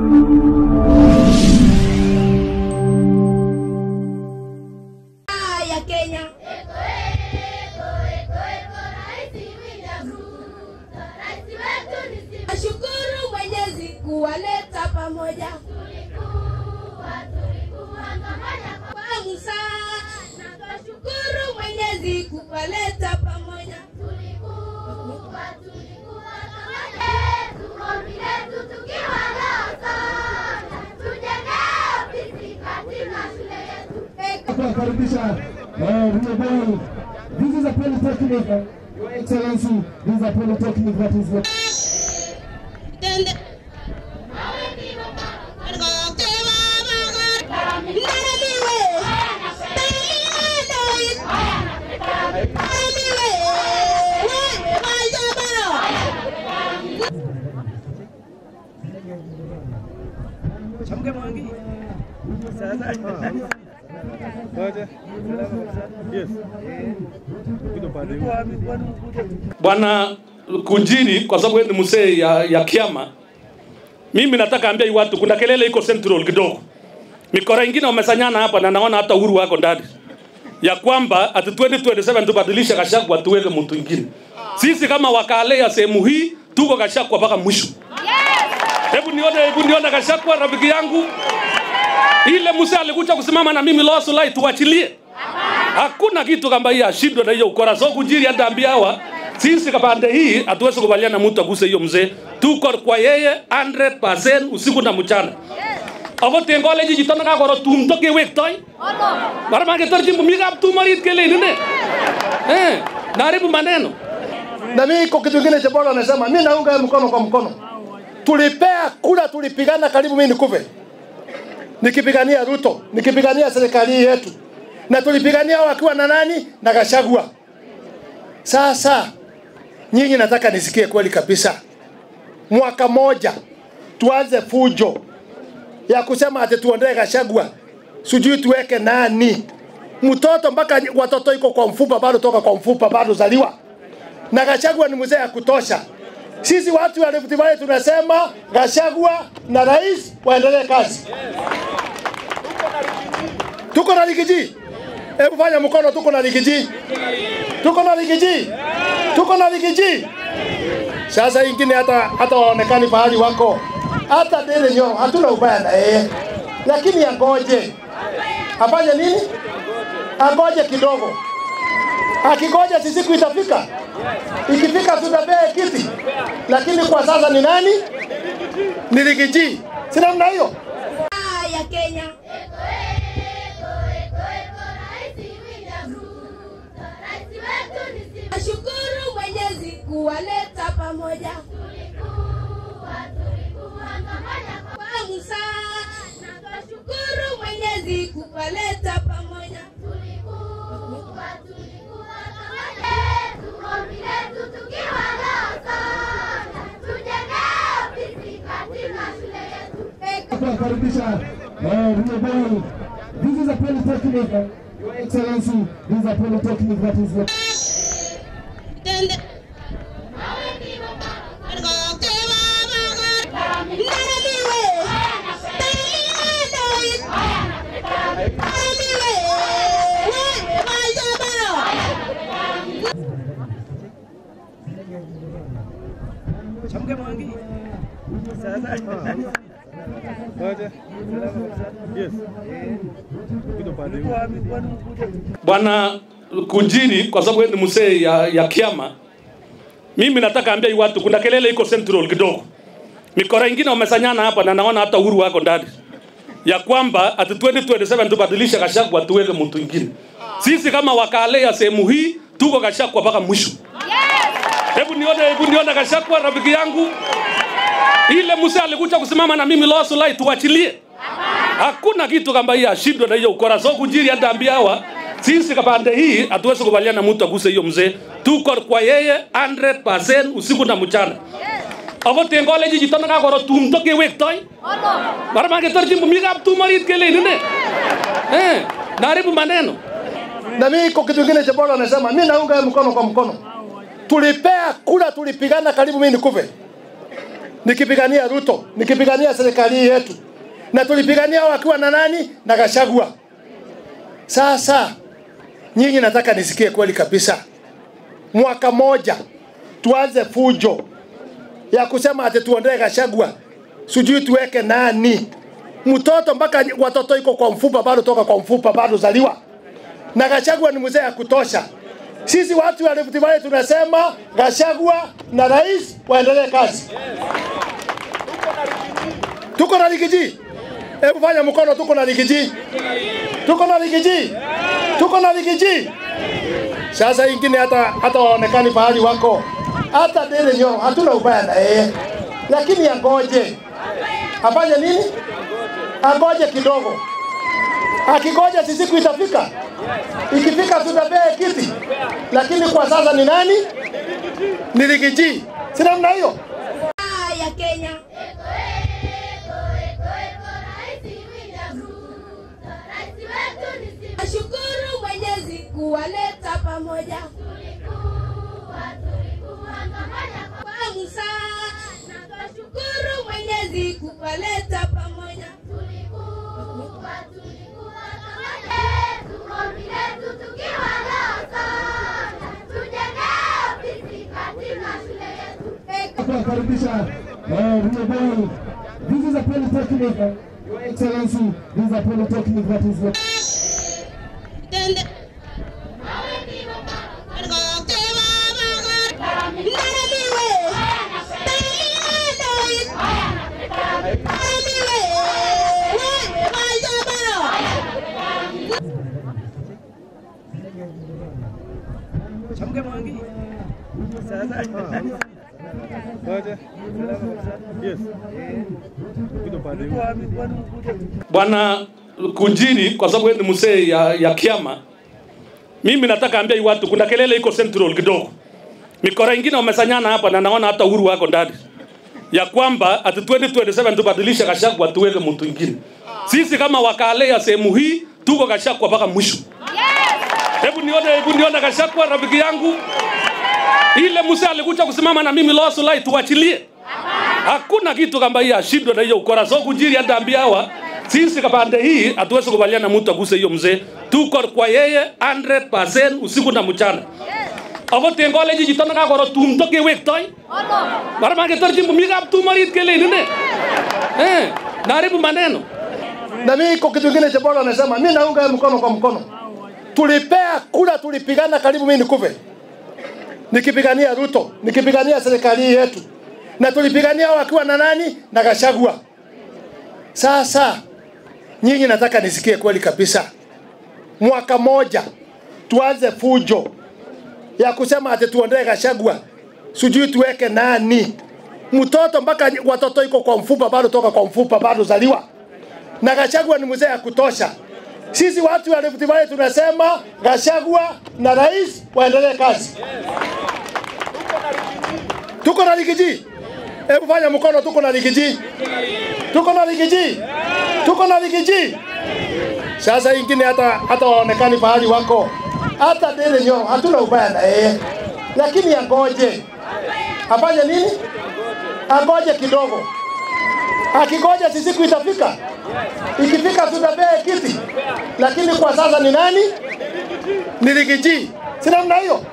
ya Kenya. Nashukuru Mwenyezi kuwaleta pamoja kwa Musa. Nashukuru Mwenyezi kuwaleta pamoja kuwakaribisha eh, Rio This is a polytechnic, Your Excellency. This is a polytechnic that is. Bwana Kunjiri, kwa sababu wewe ni mzee ya, ya kiama, mimi nataka ambia hii watu, kuna kelele iko Central kidogo, mikora ingine wamesanyana hapa na naona hata uhuru wako ndani ya kwamba ati 2027 tubadilishe Gachagua tuweke mtu mwingine. Sisi kama wakale ya sehemu hii tuko Gachagua mpaka mwisho. Hebu nione, hebu nione Gachagua rafiki yangu, ile mzee alikuja kusimama na mimi Lower Sulai, tuachilie hakuna kitu kama hiyo ashindwe na hiyo ukora. So Kunjiri hata ambia hawa sisi kapande hii hatuwezi kubaliana mtu aguse hiyo mzee, tuko kwa yeye 100% usiku na mchana. Ako tengole ji jitana ka koro tum to ke wek toy. Mara ma ke tor jimbo mi kap tum marit ke le nene. Eh, naribu maneno. na mimi iko kitu kingine cha bora anasema mimi naunga yeye mkono kwa mkono. Tulipea kura, tulipigana karibu mimi nikufe, nikipigania Ruto, nikipigania serikali hii yetu, na tulipigania wakiwa na nani na Gachagua. Sasa nyinyi, nataka nisikie kweli kabisa, mwaka moja tuanze fujo ya kusema ati tuondoe Gachagua, sijui tuweke nani mtoto mpaka watoto iko kwa mfupa bado toka kwa mfupa bado zaliwa na Gachagua ni mzee ya kutosha. Sisi watu wa Rift Valley tunasema Gachagua na rais waendelee kazi. Tuko na Ligiji, hebu fanya mkono, tuko na Ligiji, tuko na Ligiji, tuko na Ligiji. Sasa ingine hata hata waonekani pahali wako, hata Dele Nyoro hatuna ubaya na yeye, lakini angoje afanye nini? Angoje kidogo, akigoja si siku itafika ikifika tutapea kiti, lakini kwa sasa ni nani? Ni Rigiji, si namna hiyo? ya Kenya. Nashukuru Mwenyezi kuwaleta pamoja kwa Musa. Nashukuru Mwenyezi kuwaleta pamoja kuwakaribisha eh, Rio This is a polytechnic, Your Excellency. This is a polytechnic that is. Bwana Kunjiri, kwa sababu wewe ni mzee ya, ya kiama, mimi nataka ambia hii watu, kuna kelele iko Central kidogo, mikora ingine wamesanyana hapa na naona hata uhuru wako ndani ya kwamba ati 2027 tubadilishe Gachagua tuweke mtu mwingine. Sisi kama wakale ya sehemu hii tuko Gachagua mpaka mwisho. Hebu nione, hebu nione Gachagua rafiki yangu, ile mzee alikuja kusimama na mimi Lower Sulai, tuachilie hakuna kitu kama hiyo ashindwe na hiyo ukora. So Kunjiri hata ambia hawa sisi kapande hii hatuwezi kubaliana mtu aguse hiyo mzee, tuko kwa yeye 100% usiku na mchana. Ako tengole ji jitana ka koro tum to ke wek toy. Mara ma ke tor jimbo mi kap tum marit ke le nene. Eh, naribu maneno. Na mimi iko kitu kingine cha bora anasema mimi naunga yeye mkono kwa mkono. Tulipea kura, tulipigana karibu mimi nikufe, nikipigania Ruto, nikipigania serikali hii yetu, na tulipigania wakiwa na nani na Gachagua. Sasa nyinyi, nataka nisikie kweli kabisa, mwaka moja tuanze fujo ya kusema ati tuondoe Gachagua, sijui tuweke nani mtoto mpaka watoto iko kwa mfupa bado toka kwa mfupa bado zaliwa, na Gachagua ni mzee ya kutosha. Sisi watu wa Rift Valley tunasema Gachagua na rais waendelee kazi. Tuko na Rigiji, hebu fanya mkono, tuko na Rigiji, tuko na Rigiji, tuko na Rigiji. Sasa ingine hata hata waonekani pahali wako, hata Dele Nyoro hatuna ubaya na yeye, lakini angoje afanye nini? Angoje kidogo, akigoja si siku itafika. Ikifika tutapea kiti, lakini kwa sasa ni nani? Ni Rigiji, si namna hiyo? ya Kenya. Nashukuru Mwenyezi kuwaleta pamoja kwa Musa. Nashukuru Mwenyezi kuwaleta pamoja Kuwakaribisha eh, Rio This is a polytechnic, Your Excellency. This is a polytechnic that is lo- Bwana Kunjiri, kwa sababu wewe ni mzee ya, ya kiama, mimi nataka ambia hii watu, kuna kelele iko Central kidogo, mikora ingine wamesanyana hapa na naona hata uhuru wako ndani ya kwamba ati 2027 tubadilishe Gachagua tuweke mtu mwingine. Sisi kama wakale ya sehemu hii tuko Gachagua mpaka mwisho. Hebu nione, hebu nione Gachagua rafiki yangu, ile mzee alikuja kusimama na mimi Lower Sulai, tuachilie. Hakuna kitu kama hiyo ashindwe na hiyo ukora. So Kunjiri hata ambia hawa sisi kapande hii hatuwezi kubaliana mtu aguse hiyo mzee. Tuko kwa yeye 100% usiku na mchana. Ako tengole ji jitana ka koro tum to ke wek toy. Mara ma ke tor jimbo mi kap tum marit ke le nene. Eh, naribu maneno. na mimi iko kitu kingine cha bora anasema, mimi naunga yeye mkono kwa mkono. Tulipea kura, tulipigana karibu mimi nikufe, nikipigania Ruto, nikipigania serikali hii yetu, na tulipigania wakiwa na nani na Gachagua. Sasa nyinyi, nataka nisikie kweli kabisa, mwaka moja tuanze fujo ya kusema ati tuondoe Gachagua, sijui tuweke nani mtoto mpaka watoto iko kwa mfupa bado toka kwa mfupa bado zaliwa na Gachagua ni mzee ya kutosha. Sisi watu wa Rift Valley tunasema Gachagua na rais waendelee kazi. Tuko na Rigiji, hebu fanya mkono, tuko na Rigiji, tuko na Rigiji, tuko na Rigiji. Sasa ingine hata hata waonekani pahali wako, hata Dele Nyoro hatuna ubaya na yeye, lakini angoje afanye nini? Angoje kidogo, akigoja si siku itafika. Ikifika tutapea kiti, lakini kwa sasa ni nani? Ni Rigiji, si namna hiyo?